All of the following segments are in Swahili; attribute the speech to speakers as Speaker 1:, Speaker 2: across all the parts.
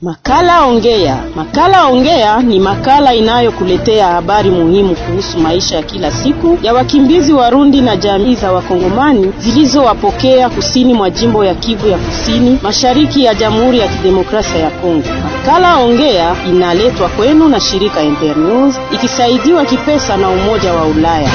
Speaker 1: Makala Ongea. Makala Ongea ni makala inayokuletea habari muhimu kuhusu maisha ya kila siku ya wakimbizi Warundi na jamii za Wakongomani zilizowapokea kusini mwa jimbo ya Kivu ya Kusini, mashariki ya Jamhuri ya Kidemokrasia ya Kongo. Makala Ongea inaletwa kwenu na shirika Internews ikisaidiwa kipesa na Umoja wa Ulaya.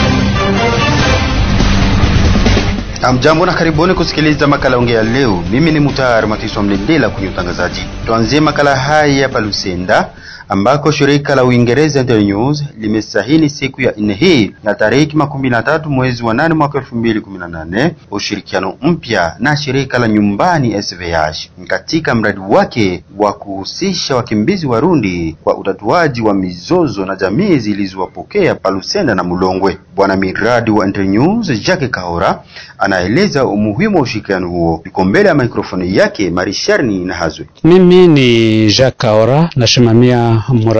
Speaker 2: Amjambo na karibuni kusikiliza makala ongea leo. Mimi ni Mutayari Matiswa Mlendela kwenye utangazaji. Tuanzie makala haya hapa Lusenda ambako shirika la Uingereza Internews limesahini siku ya nne hii na tarehe makumi na tatu mwezi wa nane mwaka elfu mbili kumi na nane ushirikiano mpya na shirika la nyumbani SVH katika mradi wake wa kuhusisha wakimbizi Warundi kwa utatuaji wa mizozo na jamii zilizowapokea Palusenda na Mulongwe. Bwana miradi wa Internews Jacques Kahora anaeleza umuhimu wa ushirikiano huo. Yuko mbele ya mikrofoni yake Marisharni na Hazwe.
Speaker 3: Mimi ni Jacques Kahora, nasimamia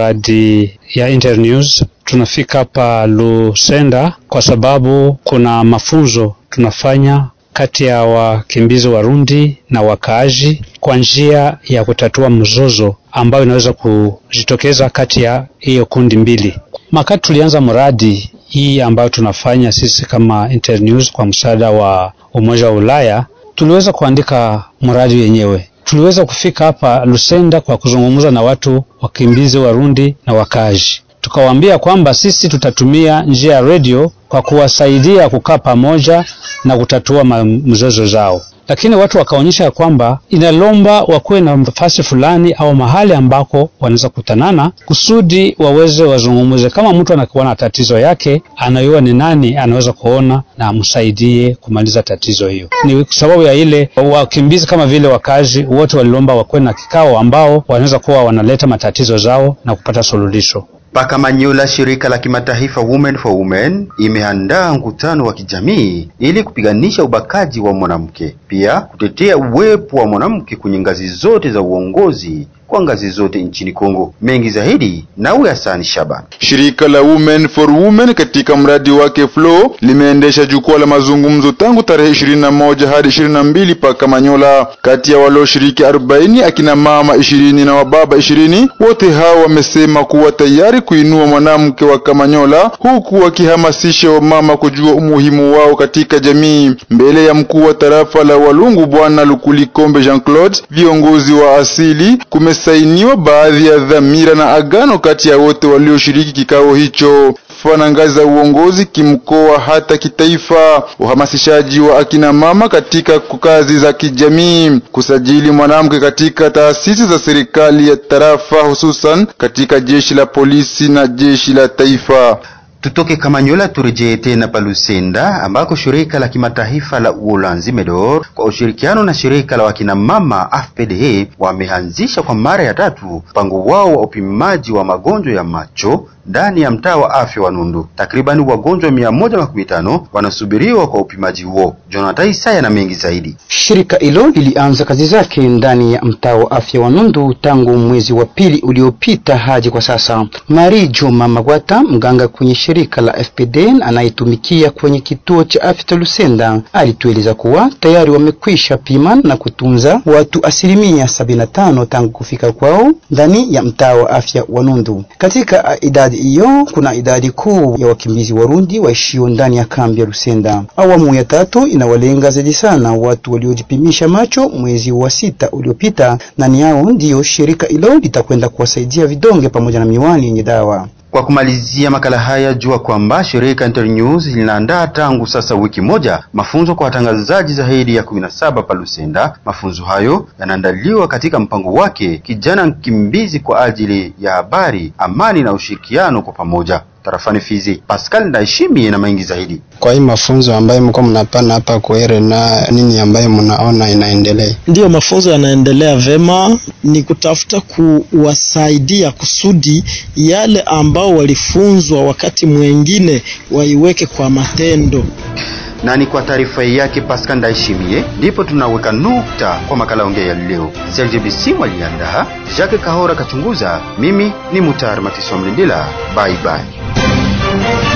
Speaker 3: mradi ya Internews. Tunafika hapa Lusenda kwa sababu kuna mafunzo tunafanya kati ya wakimbizi Warundi na wakaaji kwa njia ya kutatua mzozo ambayo inaweza kujitokeza kati ya hiyo kundi mbili. Makati tulianza mradi hii ambayo tunafanya sisi kama Internews kwa msaada wa Umoja wa Ulaya, tuliweza kuandika mradi wenyewe. Tuliweza kufika hapa Lusenda kwa kuzungumza na watu wakimbizi Warundi na wakaaji, tukawaambia kwamba sisi tutatumia njia ya redio kwa kuwasaidia kukaa pamoja na kutatua mzozo zao, lakini watu wakaonyesha kwamba inalomba wakuwe na nafasi fulani au mahali ambako wanaweza kutanana kusudi waweze wazungumuze. Kama mtu anakuwa na tatizo yake, anayua ni nani anaweza kuona na amsaidie kumaliza tatizo hiyo. Ni sababu ya ile wakimbizi kama vile wakazi wote walilomba wakuwe na kikao ambao wanaweza kuwa wanaleta matatizo zao na kupata suluhisho.
Speaker 2: Paka Manyola, shirika la kimataifa Women for Women imeandaa mkutano wa kijamii ili kupiganisha ubakaji wa mwanamke, pia kutetea uwepo wa mwanamke kwenye ngazi zote za uongozi kwa ngazi zote nchini Kongo. Mengi zaidi nawe Hasani Shaban.
Speaker 4: Shirika la Women for Women katika mradi wake Flow limeendesha jukwaa la mazungumzo tangu tarehe 21 hadi 22 pa Kamanyola. Kati ya walioshiriki 40 akina mama 20 na wababa 20, wote hao wamesema kuwa tayari kuinua mwanamke wa Kamanyola, huku wakihamasisha wamama kujua umuhimu wao katika jamii. Mbele ya mkuu wa tarafa la Walungu Bwana Lukulikombe Jean Claude, viongozi wa asili kume sainiwa baadhi ya dhamira na agano kati ya wote walioshiriki kikao hicho fana ngazi za uongozi kimkoa hata kitaifa, uhamasishaji wa akina mama katika kazi za kijamii, kusajili mwanamke katika taasisi za serikali ya tarafa, hususan katika jeshi la polisi na jeshi la taifa.
Speaker 2: Tutoke Kamanyola turejee tena Palusenda ambako shirika la kimataifa la Uholanzi Medor kwa ushirikiano na shirika la wakina mama AFPDH wameanzisha kwa mara ya tatu mpango wao wa upimaji wa magonjwa ya macho ndani ya mtaa wa afya wa Nundu. Takribani wagonjwa mia moja makumi tano wanasubiriwa kwa upimaji huo. Jonathan Isaya na mengi zaidi.
Speaker 5: Shirika hilo lilianza kazi zake ndani ya mtaa wa afya wa Nundu tangu mwezi wa pili uliopita hadi kwa sasa. Mari Juma Magwata, mganga kwenye shirika la FPD anayetumikia kwenye kituo cha afya cha Lusenda, alitueleza kuwa tayari wamekwisha pima na kutunza watu asilimia sabini na tano tangu kufika kwao ndani ya mtaa wa afya wa Nundu. Katika idadi hiyo kuna idadi kuu ya wakimbizi Warundi waishio ndani ya kambi ya Lusenda. Awamu ya tatu inawalenga zaidi sana watu waliojipimisha macho mwezi wa sita uliopita, na ni hao ndiyo shirika hilo litakwenda kuwasaidia vidonge pamoja na miwani yenye dawa.
Speaker 2: Kwa kumalizia makala haya, jua kwamba shirika Internews linaandaa tangu sasa wiki moja mafunzo kwa watangazaji zaidi ya 17 pa Lusenda. Mafunzo hayo yanaandaliwa katika mpango wake kijana mkimbizi kwa ajili ya habari, amani na ushirikiano kwa pamoja tarafani Fizi. Pascal Ndaishimi na mengi zaidi.
Speaker 6: Kwa hii mafunzo ambayo mko mnapana hapa Kwere, na nini ambayo mnaona inaendelea?
Speaker 7: Ndiyo, mafunzo yanaendelea vema, ni kutafuta kuwasaidia kusudi yale ambao walifunzwa wakati mwengine waiweke kwa matendo
Speaker 2: na ni kwa taarifa yake Pascal Ndaishimie ndipo tunaweka nukta kwa makala ongea ya leo. Serge Bisimu aliandaa, Jacques Kahora kachunguza, mimi ni Mutar Matiswa Mlindila. Bye bye.